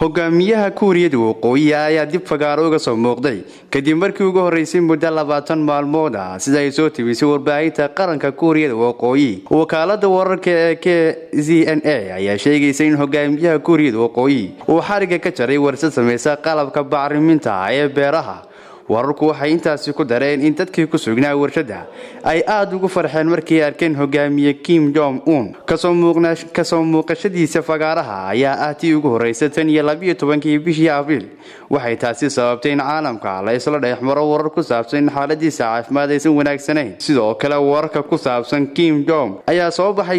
hogaamiyaha kuuriyada waqooyi ayaa dib fagaaro uga soo muuqday kadib markii ugu horreysay muddo labaatan maalmood ah sida ay soo tibisay warbaahinta qaranka kuuriyada waqooyi wakaalada wararka ee k z n a ayaa sheegaysa in hogaamiyaha kuuriyada waqooyi uu xariga ka jaray warsad samaysa qalabka bacriminta ee beeraha wararku waxay intaasi ku dareen in dadkii ku sugnaa warshadda ay aada ugu farxeen markay arkeen hogaamiye kim jong un kasoo muuqashadiisa fagaaraha ayaa ah tii ugu horreysa tan iyo labiyo tobankii bishii abriil waxay taasi sababtay in caalamka la isla dhexmaro warar ku saabsan in xaaladiisa caafimaad aysan wanaagsanayn sidoo kale wararka ku saabsan kim jong ayaa soo baxay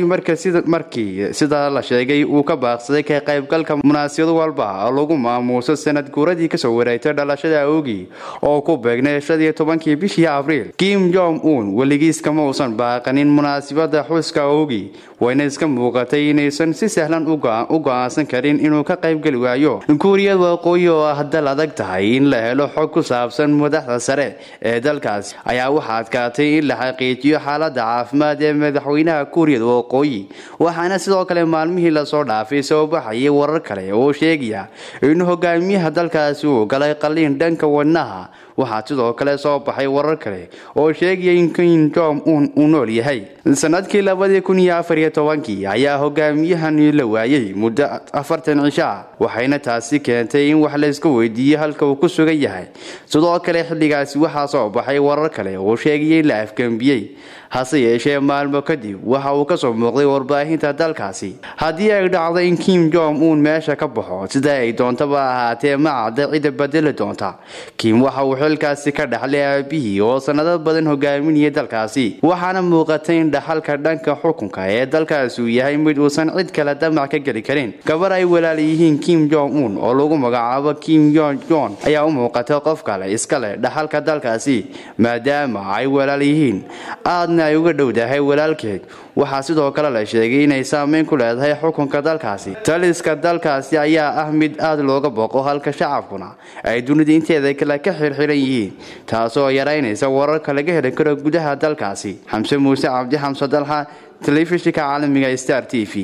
markii sida la sheegay uu ka baaqsaday ka qaybgalka munaasabad walba oo lagu maamuuso sanad guuradii kasoo wareegtay dhalashada awgii oo ku beegnay shadiyo tobankii bishii abriil kim jong un weligiis kama uusan baaqanin munaasabada xuska awgii wayna iska muuqatay inaysan si sahlan u go-aansan karin inuu ka qaybgeli waayo kuuriyada waqooyi oo ah dal adag tahay in la helo xog ku saabsan madaxda sare ee dalkaasi ayaa waxaa adkaatay in la xaqiijiyo xaalada caafimaad ee madaxweynaha kuuriyada waqooyi waxaana sidoo kale maalmihii lasoo dhaafay soo baxayay warar kale oo sheegaya in hogaamiyaha dalkaasi uu galay qaliin dhanka wadnaha waxaa sidoo kale soo baxay warar kale oo sheegaya in kim jong un uu nool yahay sanadkii labadii kun iyo afar iyo tobankii ayaa hogaamiyahani la waayay muddo afartan cisho ah waxayna taasi keentay in wax layska weydiiyo halka uu ku sugan yahay sidoo kale xilligaasi waxaa soo baxay warar kale oo sheegaya in la afgembiyey hase yeeshee maalmo kadib waxa uu kasoo muuqday warbaahinta dalkaasi haddii ay dhacdo in kim jong un meesha ka baxo sida ay doontaba ahaatee ma cadda cidda bedeli doonta kim waxa uu xilkaasi ka dhaxlay aabihii oo sanado badan hogaaminayay dalkaasi waxaana muuqatay in dhaxalka dhanka xukunka ee dalkaasi uu yahay mid uusan cid kale damac ka geli karin gabar ay walaal yihiin kim jong un oo lagu magacaabo kim yon jon ayaa u muuqata qof kale iska leh dhaxalka dalkaasi maadaama ay walaal yihiin aadna ay uga dhowdahay walaalkeed waxaa sidoo kale la sheegay inay saameyn ku leedahay xukunka dalkaasi taliska dalkaasi ayaa ah mid aada looga boqo halka shacabkuna ay dunida inteeda kale ka xirxiran yihiin taasoo yaraynaysa wararka laga heli karo gudaha dalkaasi xamse muuse cabdi xamse dalxa telefishinka caalamiga star t v